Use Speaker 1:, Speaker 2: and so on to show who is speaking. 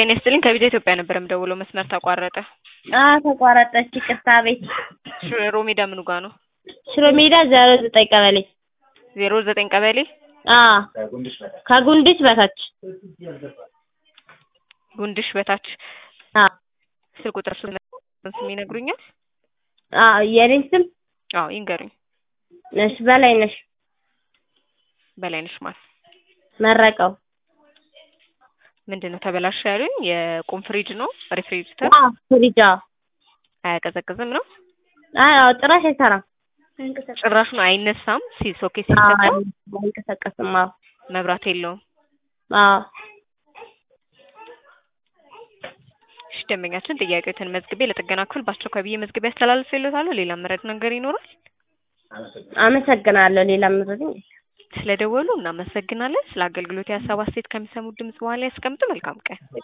Speaker 1: ጤና ይስጥልኝ ከቢዛ ኢትዮጵያ ነበር የምደውለው መስመር ተቋረጠ።
Speaker 2: አዎ ተቋረጠች። ይቅርታ ቤት
Speaker 1: ሽሮ ሜዳ ምኑ ጋ ነው?
Speaker 2: ሽሮ ሜዳ ዜሮ ዘጠኝ ቀበሌ
Speaker 1: ዜሮ ዘጠኝ ቀበሌ
Speaker 2: አዎ ከጉንድች በታች
Speaker 1: ጉንድሽ በታች
Speaker 2: አዎ
Speaker 1: ስልክ ቁጥር ስም ይነግሩኛል?
Speaker 2: አዎ የኔን ስም
Speaker 1: አዎ ይንገሩኝ።
Speaker 2: ነሽ በላይ ነሽ
Speaker 1: በላይነሽ ማን
Speaker 2: መረቀው
Speaker 1: ምንድን ነው ተበላሸ ያሉኝ? የቁም ፍሪጅ ነው ሪፍሪጅተር
Speaker 2: አዎ ፍሪጃ
Speaker 1: አያቀዘቅዝም ነው
Speaker 2: አዎ ጭራሽ አይሰራም።
Speaker 1: ጭራሹን አይነሳም። ሲ- ሶኬት
Speaker 2: አዎ
Speaker 1: ሲሰካ
Speaker 2: አይንቀሳቀስም። አዎ
Speaker 1: መብራት የለውም።
Speaker 2: አዎ
Speaker 1: እሺ ደንበኛችን ጥያቄዎትን መዝግቤ ለጥገና ክፍል በአስቸኳይ ብዬ መዝግቤ ያስተላልፍልዎታለሁ። ሌላ መረድ ነገር ይኖራል?
Speaker 2: አመሰግናለሁ። ሌላ ምረኝ
Speaker 1: ስለደወሉ እናመሰግናለን። ስለ አገልግሎት የሀሳብ አስተያየት ከሚሰሙት ድምጽ በኋላ ያስቀምጡ። መልካም ቀን